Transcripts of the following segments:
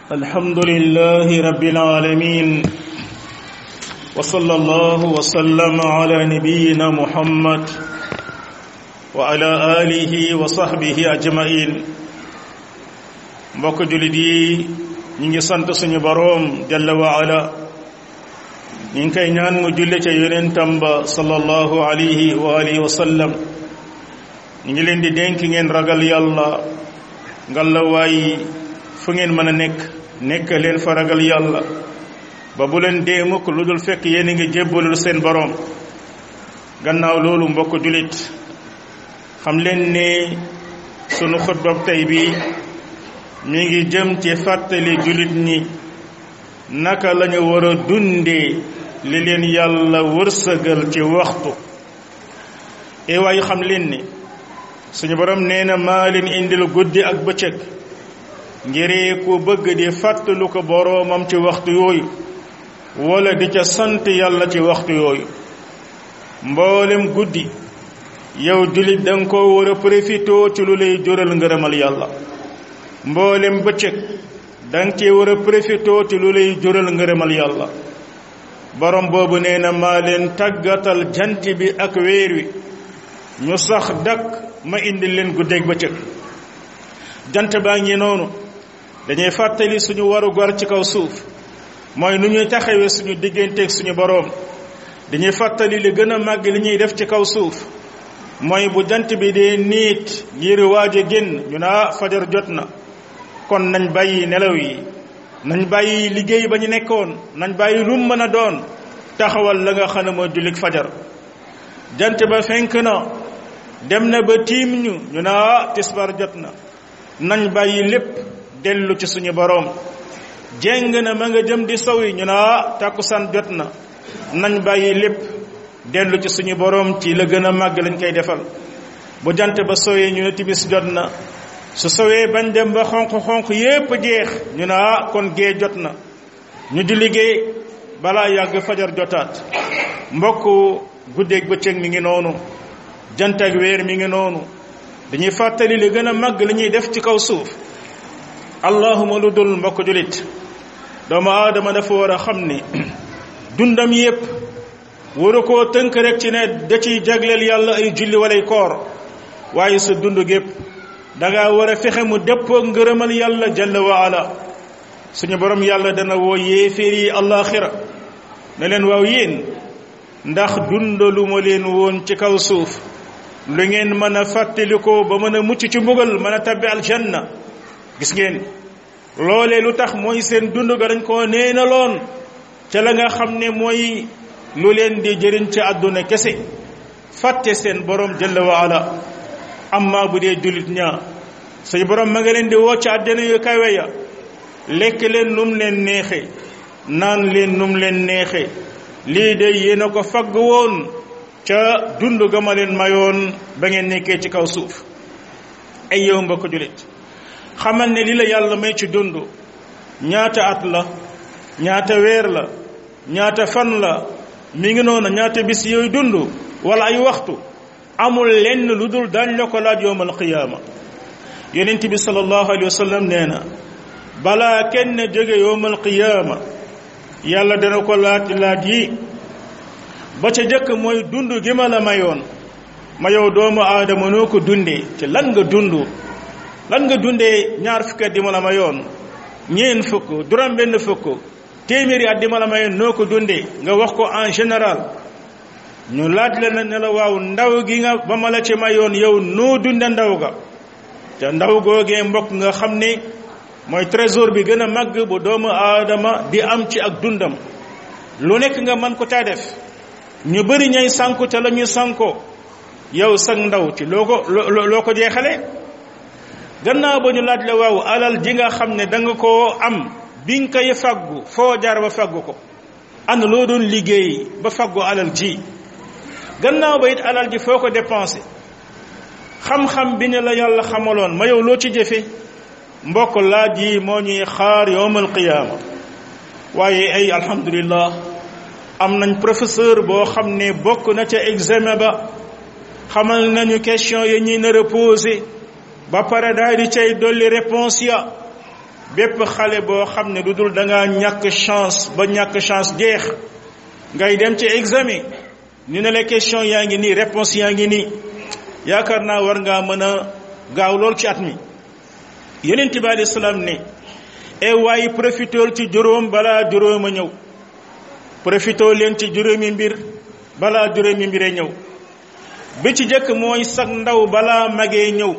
الحمد لله رب العالمين وصلى الله وسلم على نبينا محمد وعلى آله وصحبه أجمعين mbokk julit yi ñi ngi sant suñu boroom jalla wa ala ñi ngi koy ñaan mu julle ca yonentam ba sallallahu alayhi wa alihi wa sallam ñi ngi leen di dénk ngeen ragal yàlla ngalla waay fu ngeen mën a nekk nekk leen fa ragal yàlla ba bu leen dee mukk lu dul fekk yéen a ngi jébbalul seen boroom gannaaw loolu mbokk julit xam leen ne sunu xutbab tey bi mi ngi jëm ci fàttali julit ñi naka lañu war a dundee li leen yàlla wërsëgal ci waxtu e waaye xam leen ni suñu borom nee na maa leen indil guddi ak bëccëg ngiree ku bëgg di fàttalu ko boroomam ci waxtu yooyu wala di ca sant yàlla ci waxtu yooyu mboolem guddi yow julit danga ko war a profitoo ci lu lay jural ngërëmal yàlla mboolem bëccëg danga ci war a profitoo ci lu lay jural ngërëmal yàlla borom boobu nee na maa leen tàggatal jant bi ak weer wi ñu sax dakk ma indi leen guddeeg bëccëg jant baa ngi noonu dañuy fàttali suñu waru gor ci kaw suuf mooy nu ñuy taxawee suñu digganteeg suñu boroom dañuy fàttali li gën a màgg li ñuy def ci kaw suuf mooy bu jant bi dee niit ngir waaj a génn ñu naa fajar jot na kon nañ bàyyi nelaw yi nañ bàyyi liggéey ba ñu nekkoon nañ bàyyi lu mën a doon taxawal la nga xam ne mooy jullit fajar jant ba fenk na dem na ba tiim ñu ñu naa tisbar jot na nañ bàyyi lépp dellu ci suñu boroom jéng na ma nga jëm di sow yi ñu naa tàkkusaan jot na nañ bàyyi lépp dellu ci suñu boroom ci la gën a màgg lañ koy defal bu jant ba sowee ñu ne timis jot na su sowee bañ dem ba xonq-xonq yépp jeex ñu ne ah kon gee jot na ñu di liggéey balaa yàgg fajar jotaat mbokk guddeeg bëccëg mi ngi noonu jant ak weer mi ngi noonu dañuy fàttali li gën a màgg li ñuy def ci kaw suuf allahuma lu dul mbokk julit doomu aadama dafa war a xam ni dundam yépp waru koo tënk rek ci ne da ciy jagleel yàlla ay julli walay koor waaye sa dund gépp danga war a fexe mu dëppoo ngërëmal yàlla jalla wa ala suñu borom yàlla dana woo yéeféer yi àllaaxira ne leen waaw yéen ndax dundalu ma leen woon ci kaw suuf lu ngeen mën a fàttalikoo ba mën a mucc ci mbugal mën a tabbi aljanna gis ngeen loolee lu tax mooy seen dund ga dañ koo neenaloon ca la nga xam ne mooy lu leen di jëriñ ci àdduna kese fàtte seen borom jalla wa ala amma bu dee jullit ñaa suñu borom ma nga leen di woo ci àddina yu kawe ya lekk leen num leen neexe naan leen num leen neexe lii de yéen a ko fagg woon ca dund ga ma leen mayoon ba ngeen nekkee ci kaw suuf ay yow mbokk jullit xamal ne li la yàlla may ci dund ñaata at la ñaata weer la ñaata fan la mi ngi noonu ñaata bis yooyu dund wala ay waxtu amul lenn lu dul daañ la ko laaj yowmal qiyaama yonent bi sallallahu alayhi wa sallam nee na balaa kenn jóge yowmal qiyaama yàlla dana ko laaj laaj yi ba ca jëkk mooy dund gi ma la mayoon ma yow doomu aadama noo ko dundee ci lan nga dund lan nga dundee ñaar fukki at di ma la mayoon ñeen fukk juróom benn fukk téeméeri at di ma la mayoon noo ko dundee nga wax ko en général ñu laaj la na ne la waaw ndaw gi nga ba ma la ci mayoon yow noo dunde ndaw ga te ndaw googee mbokk nga xam ne mooy trésor bi gën a màgg bu doomu aadama di am ci ak dundam lu nekk nga mën ko taa def ñu bëri ñay sànku te la ñu sànkoo yow sag ndaw ci loo ko loo ko jeexale gannaaw ba ñu laaj la waaw alal ji nga xam ne da nga koo am bi nga koy faggu foo jaar ba faggu ko ana loo doon liggéey ba faggu alal ji gannaaw ba it alal ji foo ko dépensé xam-xam bi ne la yàlla xamaloon ma yow loo ci jëfe mbokk laaj yi moo ñuy xaar yowmal qiyaama waaye ay alhamdulillah am nañ professeur boo xam ne bokk na ca examen ba xamal nañu question ya ñuy nar a posé ba pare daal di cay dolli réponse ya bépp xale boo xam ne lu dul da ngaa ñàkk chance ba ñàkk chance jeex ngay dem ci examen ñu ne la question yaa ngi nii réponse yaa ngi nii yaakaar naa war ngaa mën a gaaw lool ci at mi yonent bi alayhi salaam ne e waaye profitool ci juróom balaa juróom a ñëw profitoo leen ci juróomi mbir balaa juróomi mbir a ñëw bi ci jëkk mooy sag ndaw balaa magee ñëw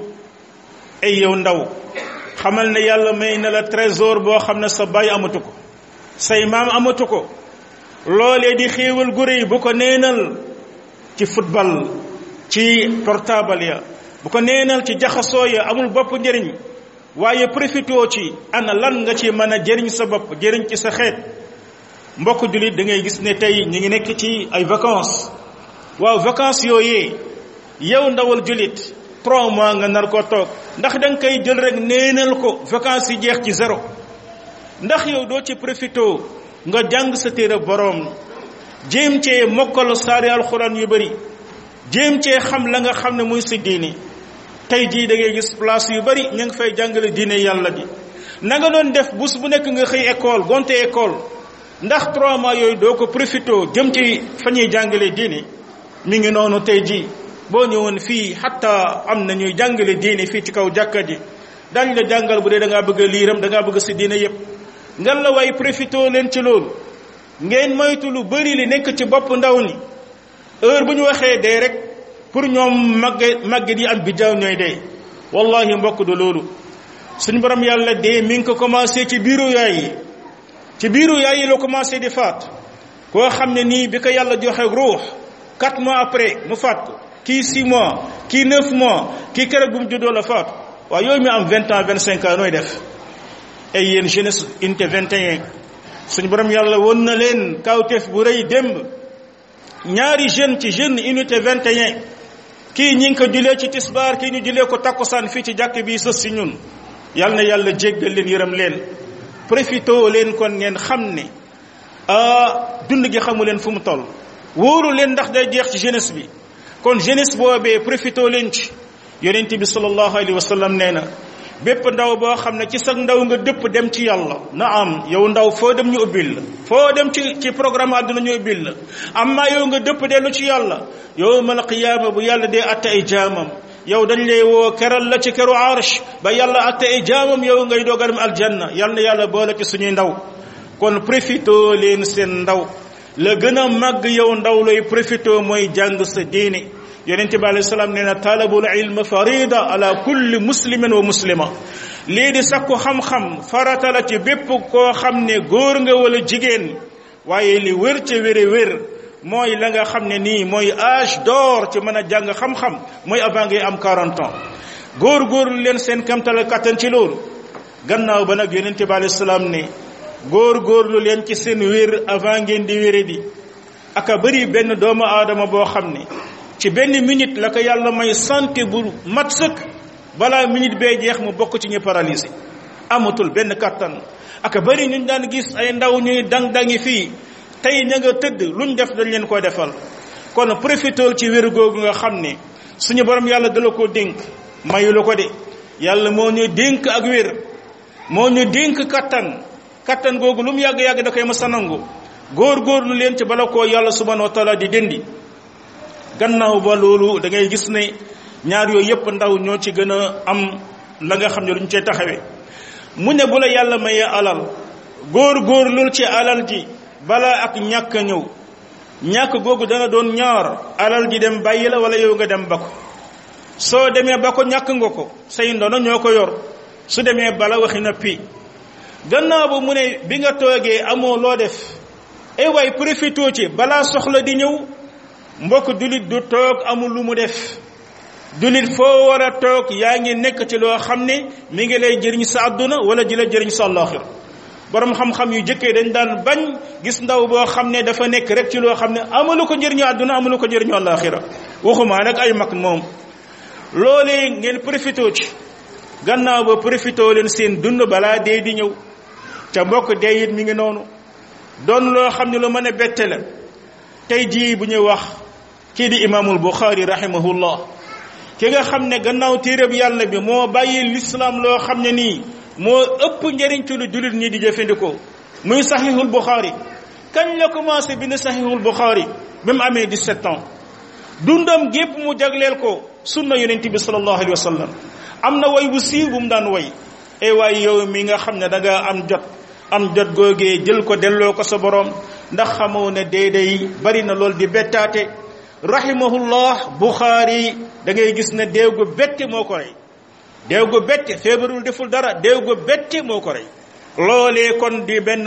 ay yow ndaw xamal ne yàlla may na la trésor boo xam ne sa baay amatu ko say maam amatu ko loolee di xéewal gu réy bu ko neenal ci football ci portable ya bu ko neenal ci jaxasoo ya amul bopp njëriñ waaye profitoo ci ana lan nga ci mën a jëriñ sa bopp jëriñ ci sa xeet mbokk jullit da ngay gis ne tey ñu ngi nekk ci ay vacances waaw vacances yooyee yow ndawal jullit trois mois nga nar ko toog ndax da nga koy jël rek neenal ko vacances yi jeex ci zéro ndax yow doo ci profitoo nga jàng sa téere boroom jéem cee mokkal saari alxuraan yu bëri jéem cee xam la nga xam ne muy si diini tey jii da ngay gis place yu bëri ñu ngi fay jàngale diine yàlla ji na nga doon def bus bu nekk nga xëy école gonte école ndax trois mois yooyu doo ko profitoo jëm ci fa ñuy jàngale diine mi ngi noonu tey jii boo ñëwoon fii xatta am na ñuy jàngale diine fii ci kaw jàkka ji dañ la jàngal bu dee da ngaa bëgg a liiram da ngaa bëgg si diine yépp ngan la waay profitoo leen ci loolu ngeen moytu lu bëri li nekk ci bopp ndaw ni heure bu ñu waxee dee rek pour ñoom magge magget yi am bijaaw ñooy dee wallahi mbokk du loolu suñu borom yàlla dee mi ngi ko commencé ci biiru yaay yi ci biiru yaay yi la commencé di faat koo xam ne nii bi ko yàlla joxe ruux quatre mois après mu faat ko kii six mois kii neuf mois kii keroog bu mu juddoo la faatu waaye yooyu mi am vingt ans vingt cinq ans nooy def ay yéen jeunesse unité 21 suñu borom yàlla won na leen kawteef bu rëy démb ñaari jeune ci jeune unité 21 kii ñi ngi ko julee ci tisbaar kii ñu julee ko takkusaan fii ci jàkk bi sës si ñun yal na yàlla jéggal leen yërëm leen profito leen kon ngeen xam ne dund gi xamu leen fu mu toll wóoru leen ndax day jeex ci jeunesse bi kon jeunesse boobee profito leen ci yonent bi sallallahu alayhi wa sallam nee na bépp ndaw boo xam ne ci sag ndaw nga dëpp dem ci yàlla na am yow ndaw foo dem ñu ubbil la foo dem ci ci programme àdduna ñu ubbil la amma yow nga dëpp dellu ci yàlla yowmal qiyaama bu yàlla dee atte ay jaamam yow dañ lay woo keral la ci keru arsh ba yàlla atte ay jaamam yow ngay doog a dem aljanna yal na yàlla boole ci suñuy ndaw kon profito leen seen ndaw la gën a màgg yow ndaw lay profito mooy jàng sa diine yonente bi alayhi salaam nee na talabul ilm farida ala kulli muslimin wa muslima lii di sakku xam-xam farata la ci bépp koo xam ne góor nga wala jigéen waaye li wér ca wére wér mooy la nga xam ne nii mooy âge d'or ci mën a jàng xam-xam mooy avant ngay am 40 ans góor góorlu leen seen kamtala kattan ci loolu gannaaw ba nag yonente bi alayhi salaam ne góor góorlu leen ci seen wér avant ngeen di wére di aka bëri benn doomu aadama boo xam ne ci benn minute la ko yàlla may santé bu mat sëkk balaa minute bee jeex mu bokk ci ñu paralysé amatul benn kattan aka bëri ñu daan gis ay ndaw ñuy dang-dangi fii tey ña nga tëdd luñ def dañ leen ko defal kon profitool ci wér googu nga xam ne suñu borom yàlla dala ko dénk mayu la ko de yàlla moo ñu dénk ak wér moo ñu dénk kattan kattan googu lu mu yàgg-yàgg da koy ma sa nangu góor-góorlu leen ci bala koo yàlla subhanahu wa taala di déndi gannaaw ba loolu da ngay gis ne ñaar yooyu yépp ndaw ñoo ci gën a am la nga xam ne luñ cee taxawee mu ne bu la yàlla mayee alal góor-góor loolu ci alal ji balaa ak ñàkk a ñëw ñàkk googu dana doon ñaar alal ji dem bàyyi la wala yow nga dem ba ko soo demee ba ko ñàkk nga ko say ndono ñoo ko yor su demee bala waxi na pi gannaaw ba mu ne bi nga toogee amoo loo def ay waay profitoo ci balaa soxla di ñëw mbokk dulit du toog amul lu mu def dulit foo war a toog yaa ngi nekk ci loo xam ne mi ngi lay jëriñ sa àdduna wala ji la jëriñ sa àllaaxir borom xam-xam yu jëkkee dañ daan bañ gis ndaw boo xam ne dafa nekk rek ci loo xam ne amalu ko njëriñu àdduna amalu ko njëriñu àllaaxira waxumaa nag ay mag moom loolee ngeen profitoo ci gannaaw ba profitoo leen seen dund balaa dee di ñëw ca mbokk dee it mi ngi noonu doon loo xam ne lu mën a bette la tey jii bu ñuy wax kii di imaamul buxaari rahimahullah ki nga xam ne gannaaw téereb yàlla bi moo bàyyi lislaam loo xam ne nii moo ëpp njëriñ ci lu jullit ñi di jëfandikoo muy saxiixul Buxaari kañ la commencé bind saxiixul Buxaari ba mu amee 17 ans dundam gépp mu jagleel ko sunna yonent bi sallallahu alayhi wa sallam am na way bu siiw bu mu daan way e waay yow mi nga xam ne da nga am jot am jot googee jël ko delloo ko sa borom ndax xamoo ne déedéy bari na lool di bettaate rahimahullah Buxaari da ngay gis ne déew gu bette moo ko rey déew gu bette feebarul deful dara déew gu bette moo ko rey loolee kon di benn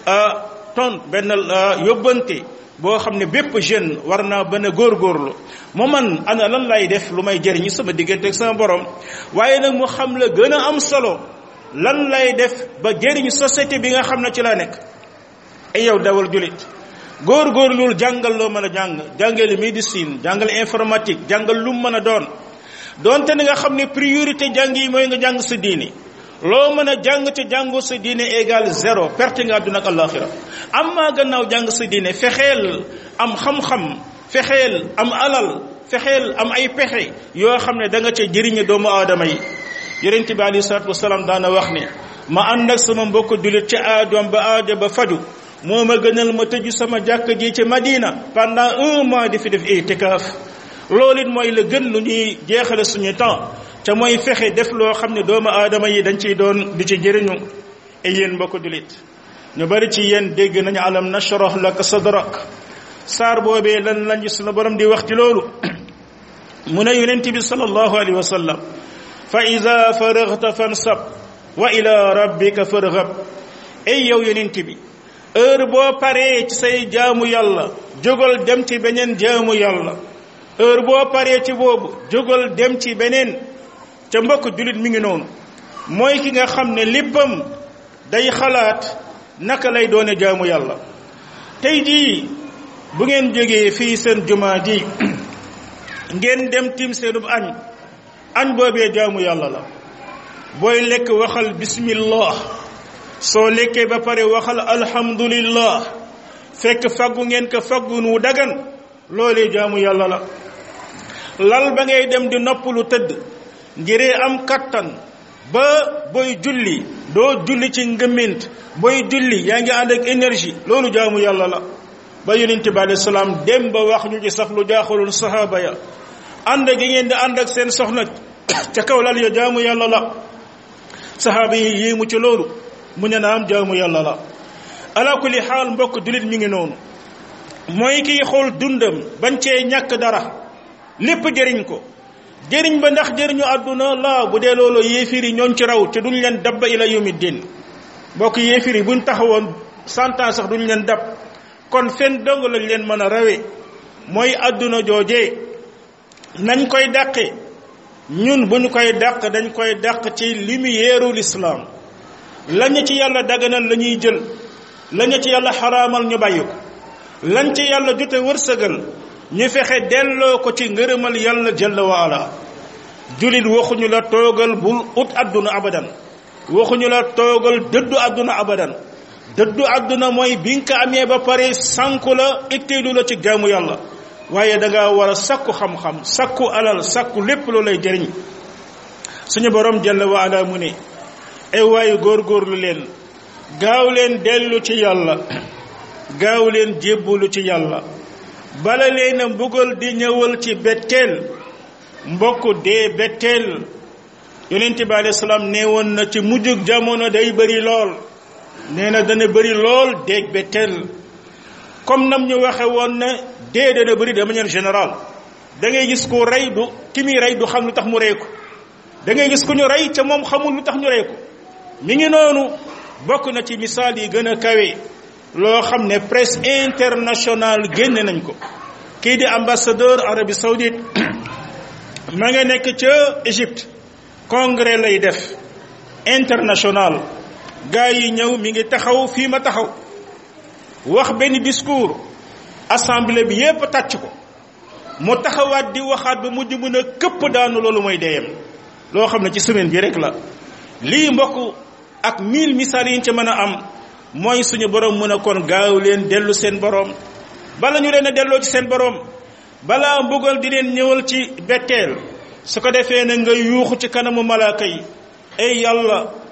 ton benn yóbbante boo xam ne bépp jeune war naa bën a góorgóorlu mu man ana lan lay def lu may jëriñu sama diggante ak sama borom waaye nag mu xam la gën a am solo lan lay def ba jëriñ société bi nga xam ne ci la nekk ay yow dawal julit góorgóorlul jàngal loo mën a jàng jàngale médecine jàngal informatique jàngal lu mu mën a doon doonte ne nga xam ne priorité jàng yi mooy nga jàng sa diini loo mën a jàng ca jàngoo sa diine égal zéro perte nga àdduna ak àllaaxira am maa gannaaw jàng sa diine fexeel am xam-xam fexeel am alal fexeel am ay pexe yoo xam ne da nga ca jëriñe doomu aadama yi yonent bi alayhi salaatu wasalaam daana wax ne ma ànd ak sama mbokk jullit ci aadoom ba aajo ba faju moo ma gënal ma tëju sama jàkk ji ci Madina pendant un mois di fi def itikaaf loolu it mooy la gën lu ñuy jeexale suñu temps te mooy fexe def loo xam ne doomu aadama yi dañ ciy doon di ci jëriñu et yéen mbokk jullit ñu bari ci yéen dégg nañu alam nashrah laka sadrak saar boobee lan lañ sunu borom di wax ci loolu mu ne yonent bi sallallahu alayhi wa sallam fa ida faragta fansab wa ila rabbika farghab ay yow yonent bi heure boo paree ci say jaamu yàlla jógal dem ci beneen jaamu yàlla heure boo paree ci boobu jógal dem ci beneen ca mbokk jullit mi ngi noonu mooy ki nga xam ne léppam day xalaat naka lay doone jaamu yàlla tey jii bu ngeen jógee fii seen jumaa ji ngeen dem tim seenub añ añ boobee jaamu yàlla la booy lekk waxal bismillah soo lekkee ba pare waxal alhamdulillah fekk faggu ngeen ko faggu nu dagan loolee jaamu yàlla la lal ba ngay dem di noppalu tëdd ngiree am kattan ba booy julli doo julli ci ngëmment booy julli yaa ngi ànd ak énergie loolu jaamu yàlla la ba yonent bi alayhi salaam dem ba wax ñu ci sax lu jaaxalul sahaaba ya ànd gi ngeen di ànd ak seen soxna ca kaw lal ya jaamu yàlla la sahaaba yi yéemu ci loolu mu ne naam jaamu yàlla la ala kulli xaal mbokk jullit mi ngi noonu mooy kiy xool dundam bañ cee ñàkk dara lépp jëriñ ko jëriñ ba ndax jëriñu àdduna la bu dee loolu yéefir yi ñooñ ci raw te duñ leen dabba ila yawmi din mbokk yéefir yi buñ taxawoon cent ans sax duñ leen dab kon fen dong lañ leen mën a rawe mooy àdduna joojee nañ koy dàqe ñun bu ñu koy dàq dañ koy dàq ci lumière l'islam lañu ci yàlla daganal la ñuy jël lañu ci yàlla xaraamal ñu bàyyi ko lañ ci yàlla jote wërsëgal ñu fexe delloo ko ci ngërëmal yàlla jalla wa ala julit waxuñu la toogal bul ut àdduna abadan waxuñu la toogal dëddu àdduna abadan dëddu àdduna mooy bi nga ko amee ba pare sànku la itteelu la ci jaamu yàlla waaye da nga war a sakku xam-xam sakku alal sakku lépp loo lay jëriñ suñu borom jalla wa ala mu ne ay waayu góorgóorlu leen gaaw leen dellu ci yàlla gaaw leen jébbalu ci yàlla bala leen a mbugal di ñëwal ci betteel mbokk dee betteel yonent bi alayhi salaam nee woon na ci mujjug jamono day bëri lool nee na dana bëri lool déeg betteel comme nam ñu waxe woon ne dee dana bëri de manière générale da ngay gis ku rey du ki muy rey du xam lu tax mu rey ko da ngay gis ku ñu rey ca moom xamul lu tax ñu rey ko mi ngi noonu bokk na ci misaal yi gën a kawe loo xam ne presse internationale génne nañ ko kii di ambassadeur Arabie Saoudite ma nga nekk ca Égypte congrès lay def international gars yi ñëw mi ngi taxaw fii ma taxaw wax benn discours assemblée bi yépp tàcc ko mu taxawaat di waxaat ba mujj mën a këpp daanu loolu mooy deyam loo xam ne ci semaine bi rek la lii mbokk ak mille misaal yi ñu ci mën a am mooy suñu borom mën a kon gaaw leen dellu seen borom bala ñu leen a delloo ci seen borom balaa mbugal di leen ñëwal ci betteel su ko defee ne nga yuuxu ci kanamu malaaka yi ay yàlla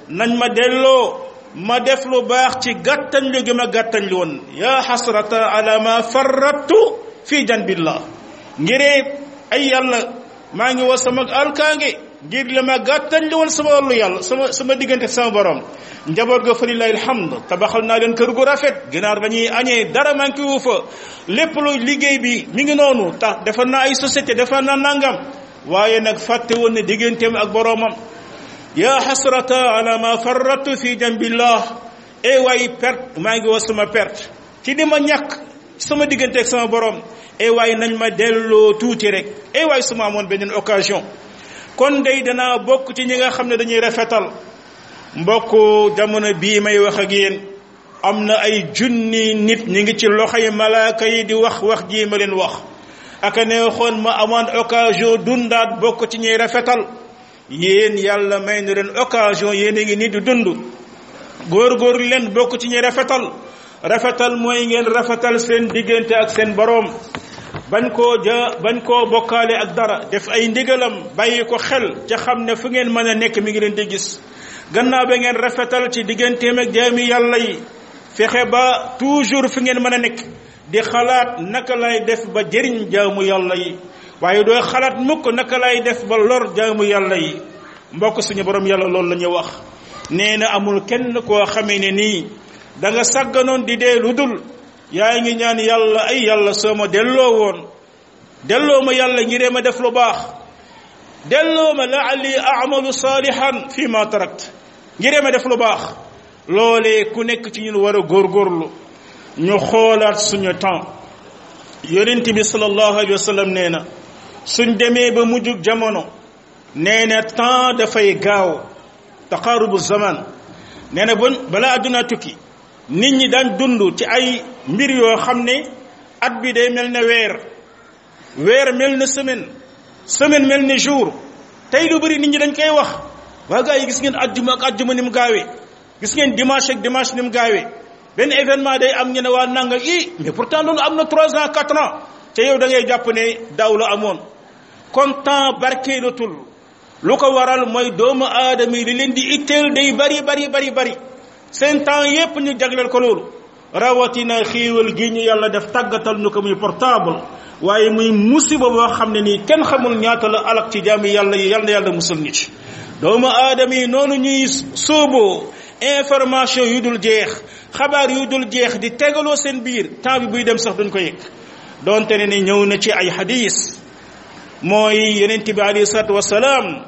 nañ ma delloo ma def lu baax ci gàttañ lu gi ma gàttañ lu woon yaa xasrata ala ma farrattu fi janbillah ngiree ay yàlla maa ngi wax sama alkaange ngir la ma gàttañ lu woon sama wàllu yàlla sama sama diggante sama borom njaboot ga fa lillahi alhamd tabaxal naa leen kër gu rafet ginaar dañuy añee dara manqué wu fa lépp lu liggéey bi mi ngi noonu tax defar naa ay société defar naa nangam waaye nag fàtte woon ne digganteem ak boroomam yaa xasrata ala ma farratu fi jambillah e waay perte maa ngi wax sama perte ci di ma ñàkk sama diggante ak sama borom e waay nañ ma delloo tuuti rek e waay su ma amoon beneen occasion kon day danaa bokk ci ñi nga xam ne dañuy rafetal mbokk jamono bii may wax ak yéen am na ay junni nit ñi ngi ci loxoy malaaka yi di wax wax jii ma leen wax aka neexoon ma amoon occasion dundaat bokk ci ñuy rafetal yéen yàlla may na leen occasion yéen a ngi nii di dund góor-góor leen bokk ci ñuy rafetal rafetal mooy ngeen rafetal seen diggante ak seen boroom bañ koo ja bañ koo bokkaale ak dara def ay ndigalam bàyyi ko xel ca xam ne fu ngeen mën a nekk mi ngi leen di gis gannaaw ba ngeen rafetal ci digganteem ak jaami yàlla yi fexe ba toujours fu ngeen mën a nekk di xalaat naka lay def ba jëriñ jaamu yàlla yi waaye doo xalaat mukk naka lay def ba lor jaamu yàlla yi mbokk suñu borom yàlla loolu la ñuy wax nee na amul kenn koo xamee ne nii da nga sàgganoon di dee lu dul yaa ngi ñaan yàlla ay yàlla soo ma delloo woon delloo ma yàlla ngiree ma def lu baax delloo ma laali amalu saalihan fi ma tarakt ngiree ma def lu baax loolee ku nekk ci ñun war a góorgóorlu ñu xoolaat suñu temps yonent bi sallallahu alayhi wa sallam nee na suñ demee ba mujjug jamono nee na temps dafay gaaw taqaarubu zaman nee na bon balaa adduna tukki nit ñi daan dund ci ay mbir yoo xam ne at bi day mel ne weer weer mel ne semaine semaine mel ne jour tey lu bëri nit ñi dañ koy wax waa gaa yi gis ngeen ajjuma ak ajjuma ni mu gaawee gis ngeen dimanche ak dimanche ni mu gaawee benn événement day am ñu ne waa nanga i mais pourtant loolu am na trois ans quatre ans te yow da ngay jàpp ne daaw la amoon kon temps barkeelatul lu ko waral mooy doomu aadama yi li leen di itteel day bari bari bari bari seen temps yépp ñu jagleel ko loolu rawatina xiiwal gi ñu yàlla def tàggatal ñu ko muy portable waaye muy musiba boo xam ne nii kenn xamul ñaata la alak ci jaami yàlla yi yàlla na yàlla musul ñu ci doomu aadama yi noonu ñuy sóoboo information yu dul jeex xabaar yu dul jeex di tegaloo seen biir temps bi buy dem sax duñ ko yëg donte ne ni ñëw na ci ay hadis mooy yonent bi alayhi salaatu wasalaam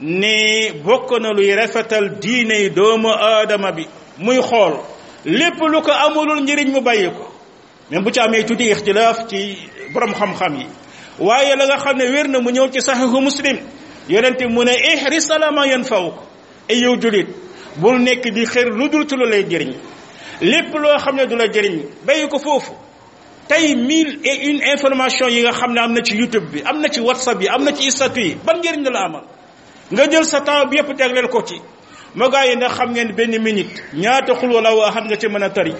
ne bokk na luy rafetal diine doomu aadama bi muy xool lépp lu ko amulul njëriñ mu bàyyi ko même bu ci amee tuuti ixtilaaf ci borom xam-xam yi waaye la nga xam ne wér na mu ñëw ci saxiixu muslim yonent mu ne ihris ala ma yanfawuk ay yow julit bul nekk di xër lu dul ci lu lay jëriñ lépp loo xam ne du la jëriñ bàyyi ko foofu tey mille et une information yi nga xam ne am na ci youtube bi am na ci whatsapp yi am na ci statut yi ban njëriñ la amal nga jël sa temps bi yëpp tegleel ko ci ma gaa yi ndax xam ngeen benn minute ñaata xul wala waa xam nga ci mën a tari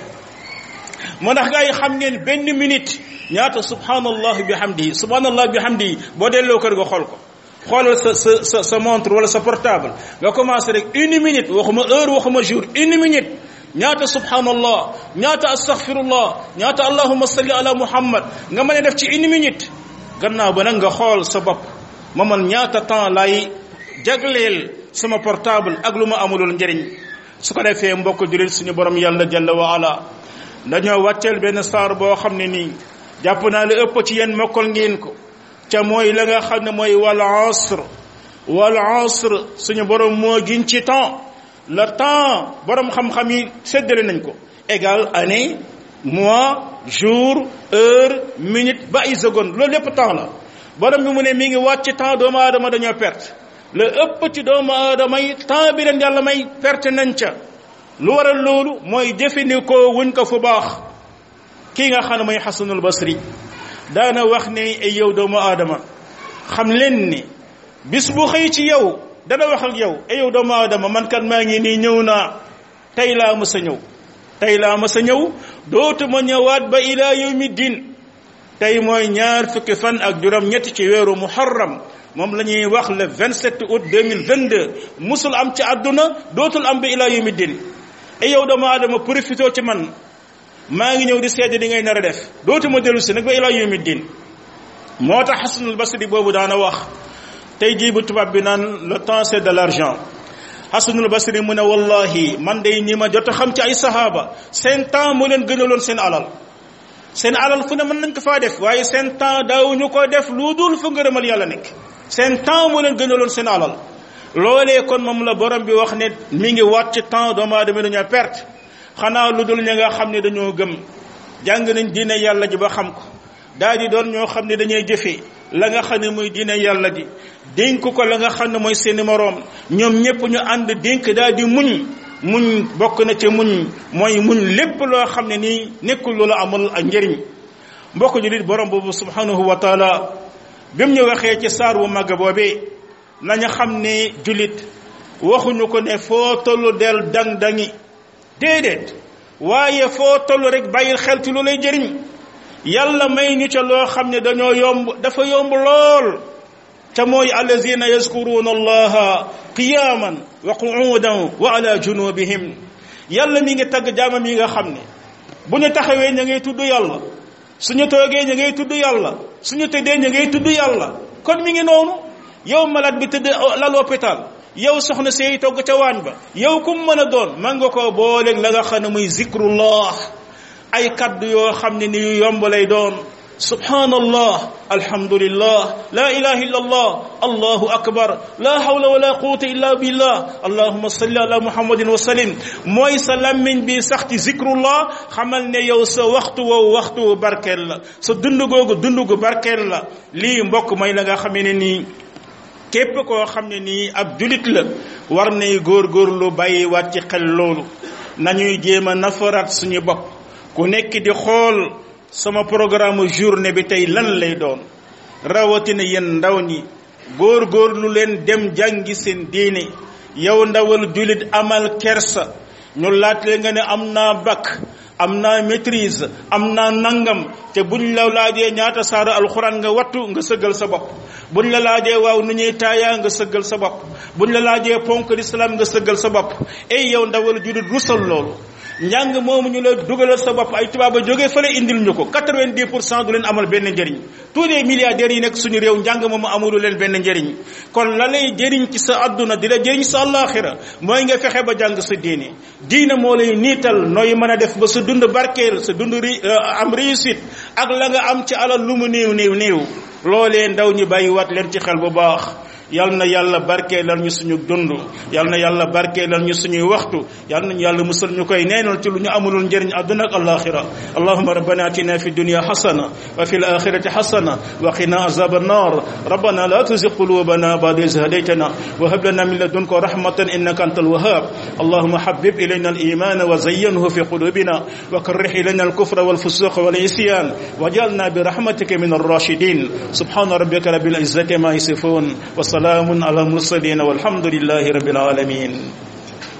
moo ndax gaa yi xam ngeen benn minute ñaata subhanallah bi hamdihi subhanallah bi hamdihi boo delloo kër nga xool ko xoolal sa sa sa sa montre wala sa portable nga commencé rek une minute waxuma heure waxuma jour une minute ñaata subhanallah ñaata astaghfirullah ñaata allahumma salli ala muhammad nga mën a def ci une minute gannaaw ba nag nga xool sa bopp ma man ñaata temps lay jagleel sama portable ak lu ma amulul njëriñ su ko defee mbokk julit suñu borom yàlla jalla wa ala dañoo wàcceel benn saar boo xam ne nii jàpp naa li ëpp ci yéen mokkal ngeen ko ca mooy la nga xam ne mooy wal asr wal asr suñu borom moo gin ci temps le temps borom xam-xam yi séddale nañ ko égal année mois jour heure minute ba ay seconde loolu lépp temps la borom bi mu ne mi ngi wàcc ci temps doomu aadama dañoo perte le ëpp ci doomu aadama yi temps bi leen yàlla may perte nañ ca lu waral loolu mooy jëfandikoo wuñ ko fu baax kii nga xam ne mooy xasanul basri daana wax ne ay yow doomu aadama xam leen ni bis bu xëy ci yow dana wax ak yow ay yow doomu aadama man kat maa ngi nii ñëw naa tey laa mës a ñëw tey laa mës a ñëw dootuma ñëwaat ba ilaa yawmi din tey mooy ñaar fukki fan ak juróom ñett ci weeru muharram moom la ñuy wax le 27 août 2022 musul am ci àdduna dootul am ba ilaa yawmi din e yow doomu aadama profité ci man maa ngi ñëw di seede di ngay nar a def dootuma dellu si nag ba ilaa yawmi din moo tax Hasanul Basri boobu daana wax tey jii bu tubaab bi naan le temps c'est de l'argent Hasanul Basri mu ne wallahi man day ñi ma jot a xam ci ay sahaaba seen temps moo leen gënaloon seen alal seen alal fu ne mën nañ ko faa def waaye seen temps daawuñu ko def lu dul fu ngërëmal yàlla nekk seen temps moo leen gënaloon seen alal loolee kon moom la borom bi wax ne mi ngi waat ci temps doomu aadama dañoo perte xanaa lu dul ña nga xam ne dañoo gëm jàng nañ diine yàlla ji ba xam ko daal di doon ñoo xam ne dañuy jëfee la nga xam ne muy diine yàlla ji dénk ko la nga xam ne mooy seeni moroom ñoom ñëpp ñu ànd dénk daal di muñ muñ bokk na ci muñ mooy muñ lépp loo xam ne nii nekkul lu la amul ak njëriñ mbokk julit borom boobu subhanahu wa taala bi mu ñu waxee ci saar wu màgg boobee nañu xam ne julit waxuñu ko ne foo tollu del dang dangi déedéet waaye foo tollu rek bàyyil xel ci lu lay jëriñ yàlla may ñu ca loo xam ne dañoo yomb dafa yomb lool ca mooy allazina yazkuruna allaha qiyaman wa qu'udan wa ala junubihim yàlla mi ngi tagg jaamam yi nga xam ne bu ñu taxawee ña ngay tudd yàlla suñu toogee ña ngay tudd yàlla suñu tëddee ña ngay tudd yàlla kon mi ngi noonu yow malade bi tëdd lal hôpital yow soxna seey togg ca waañ ba yow kum mën a doon man nga ko booleeg la nga xam ne muy zikrullah ay kaddu yoo xam ne ni yu yomb lay doon subhanallah alhamdulillah la ilaha illa allah allahu akbar la hawla wala quwwata illa billah allahumma salli ala muhammadin wa sallim mooy sa lammiñ bi sax ci zikrullah xamal ne yow sa waxtu woowu waxtu barkeel la sa dund googu dund gu barkeel la lii mbokk mooy la nga xamee ne nii képp koo xam ne nii ab julit la war nay góorgóorlu bàyyi waat ci xel loolu nañuy jéem a nafaraat suñu bopp ku nekk di xool sama programme journée bi tey lan lay doon rawatina yéen ndaw ñi góorgóorlu leen dem jàngi seen diine yow ndawal julit amal kersa ñu laat leen nga ne am naa bac am naa maîtrise am naa nangam te buñ la laajee ñaata saara alxuraan nga wattu nga sëggal sa bopp buñ la laajee waaw nu ñuy taayaa nga sëggal sa bopp buñ la laajee ponk l'islam nga sëggal sa bopp ey yow ndawal julit rusal loolu njàng moomu ñu la dugalal sa bopp ay tubaab a jógee fële indil ñu ko 90 pour cent du leen amal benn njëriñ tous les milliardaires yi nekk suñu réew njàng moomu amulu leen benn njëriñ kon la lay jëriñ ci sa adduna di la jëriñ sa àllaaxira mooy nga fexe ba jàng sa diine diine moo lay niital nooy mën a def ba sa dund barkeel sa dund am réussite ak la nga am ci alal lu mu néew néew néew loolee ndaw ñi bàyyiwaat leen ci xel bu baax yal na yàlla barkeelal ñu suñu dund yal na yàlla barkeelal ñu suñuy waxtu yal nañu yàlla musal ñu koy neenal ci lu ñu amulul njëriñ àdduna ak alaxira allahuma rabbana atina fi dunya hasana wa fi alakhirati hasana wa qina azab annar rabbana la tuzigh qulubana ba'da idh hadaytana wa hab lana min ladunka rahmatan innaka antal wahhab اللهم حبب إلينا الإيمان وزينه في قلوبنا وكره إلينا الكفر والفسوق والعصيان واجعلنا برحمتك من الراشدين سبحان ربك رب العزة ما يصفون وسلام على المرسلين والحمد لله رب العالمين